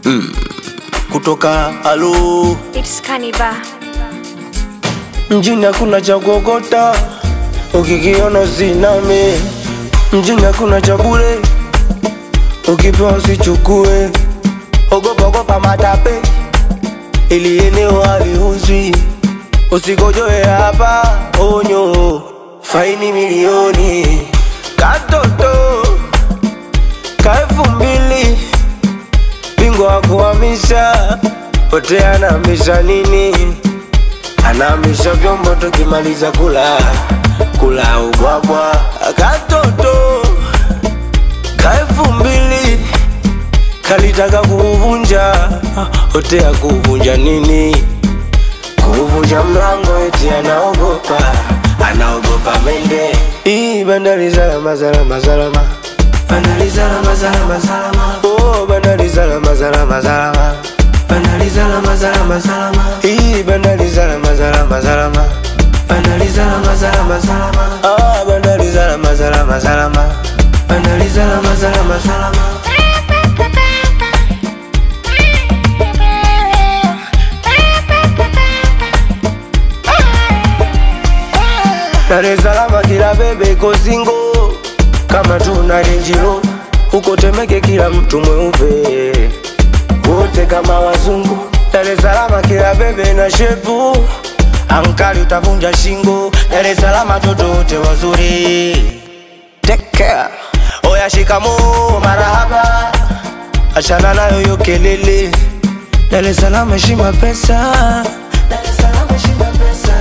kutoka alo It's Kaniba. mjini hakuna cha kuokota, ukikiona usiname. Mjini hakuna cha bure, ukipewa usichukue. Ogopa ogopa matape, ili eneo haliuzwi. Usikojoe hapa, onyo, faini milioni. Katoto ka elfu mbili, bingwa wa kuhamisha, pote anahamisha nini? anahamisha vyombo tukimaliza kula kula ubwabwa katoto ka elfu mbili kalitaka kuuvunja hote ya kuuvunja nini kuuvunja mlango eti anaogopa anaogopa mende Ii, bandari salama salama salama bandari salama salama salama oh bandari salama salama salama bandari salama salama salama Ii, bandari salama salama salama bandari salama salama salama ah bandari salama salama salama bandari salama salama salama Dar es Salaam kila bebe iko singo kama tuna renjiro huko Temeke kila mtu mweupe wote kama wazungu. Dar es Salaam kila bebe na shepu ankali utavunja shingo. Dar es Salaam toto wote wazuri. Take care. Oya shikamo marahaba, achana nayo yo kelele. Dar es Salaam heshima pesa. Dar es Salaam heshima pesa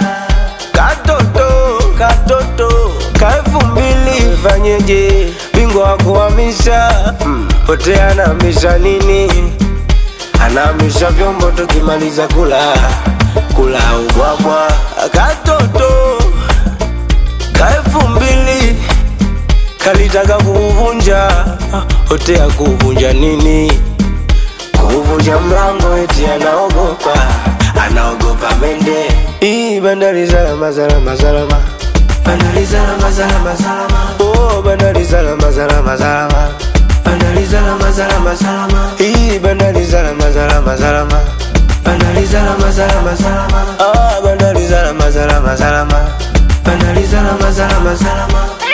katoto katoto ka elfu mbili fanyeje bingwa wa kuhamisha pote anahamisha nini anahamisha vyombo tukimaliza kula kula ubwabwa katoto ka elfu mbili kalitaka kuuvunja hote ya kuuvunja nini kuvunja mlango eti anaogopa anaogopa mende Ii, bandari salama salama salama bandari salama salama salama oh bandari salama salama salama bandari salama salama salama Ii, bandari salama salama salama bandari salama salama salama ah bandari salama salama salama bandari salama salama salama